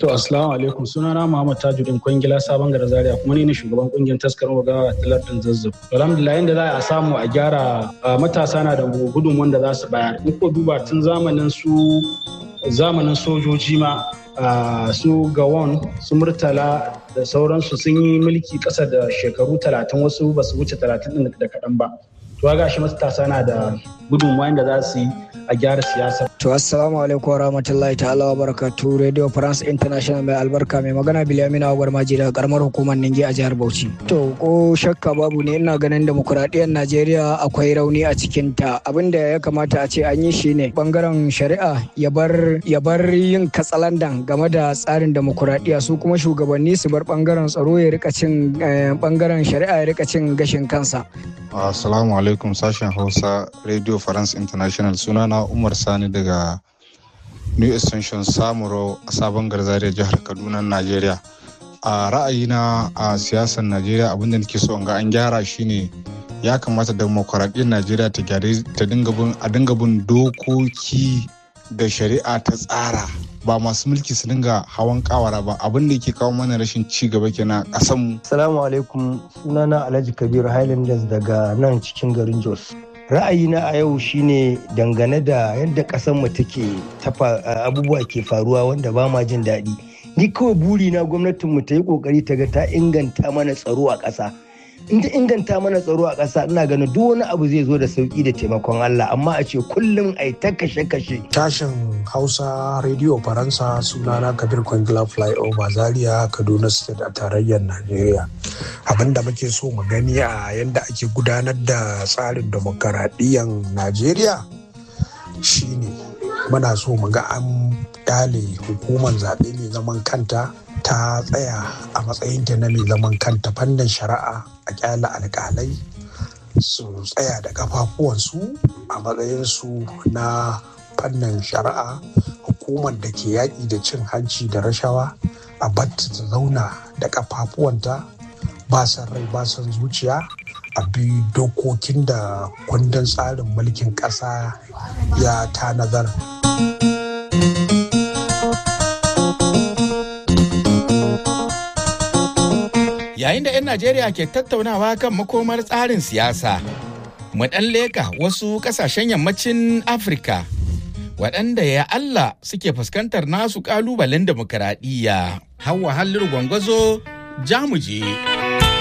To assalamu alaikum sunana Muhammad Tajuddin Kwangila Sabon Gara Zaria kuma ni ne shugaban kungiyar taskar wagawa ta lardin Zazzau. Alhamdulillah yanda za a samu a gyara matasa na da gudun wanda za su bayar. In ko duba tun zamanin su zamanin sojoji ma su gawon su murtala da sauransu sun yi mulki ƙasa da shekaru talatin wasu ba su wuce talatin ɗin da kaɗan ba. To ga shi matasa na da gudunmawa da za su yi a gyara siyasa. To assalamu alaikum wa rahmatullahi ta'ala wa barakatu Radio France International mai albarka mai magana Bilamina Agwar Maji daga karamar hukumar Ninge a jihar Bauchi. To ko shakka babu ne ina ganin demokuraɗiyyar Najeriya akwai rauni a cikin ta abinda ya kamata a ce an yi shi ne bangaren shari'a ya bar ya bar yin katsalandan game da tsarin demokuraɗiyya su kuma shugabanni su bar bangaren tsaro ya rika cin bangaren shari'a ya rika cin gashin kansa. Assalamu alaikum sashen Hausa Radio France International sunana Umar Sani daga New Extension Samuro a sabon garzariya jihar Kaduna, Najeriya. A ra'ayina a siyasar Najeriya abinda nake so ga an gyara shine ya kamata demokuraɗiyyar Najeriya ta dinga bin a dinga bin dokoki da shari'a ta tsara ba masu mulki su dinga hawan kawara ba abin da yake kawo mana rashin ci gaba kenan a kasanmu. Assalamu alaikum sunana Alhaji Kabiru Highlanders daga nan cikin garin Jos. Ra'ayina a yau shine dangane da yadda ƙasar mu take tafa abubuwa ke faruwa wanda ba ma jin daɗi. Ni kawai buri na gwamnatin mu ta yi ƙoƙari ta ga ta inganta mana tsaro a ƙasa. in ta inganta mana tsaro a ƙasa ina ganin duk wani abu zai zo da sauki da taimakon Allah amma a ce kullum ai ta kashe-kashe. Tashin Hausa Radio Faransa sunana Kabir Kwangila Flyover Zaria Kaduna State a tarayyar Najeriya. Abin da muke so mu gani a yadda ake gudanar da tsarin demokaradiyyar Najeriya shine muna so mu ga an kyale hukumar zaɓe mai zaman kanta ta tsaya a matsayinta na mai zaman kanta fannin shari'a a kyala alkalai su tsaya da kafafuwansu a matsayinsu na fannin shari'a hukumar da ke yaƙi da cin hanci da rashawa a batta ta zauna da kafafuwanta ba san rai ba san zuciya a bi dokokin da kundin tsarin mulkin ƙasa ya tanadar. yayin da 'yan Najeriya ke tattaunawa kan makomar tsarin siyasa. Mu ɗan leka wasu ƙasashen yammacin Afirka waɗanda ya Allah suke fuskantar nasu ƙalubalen demokuraɗiyya. Hauwa halliru gwangwazo jamuje.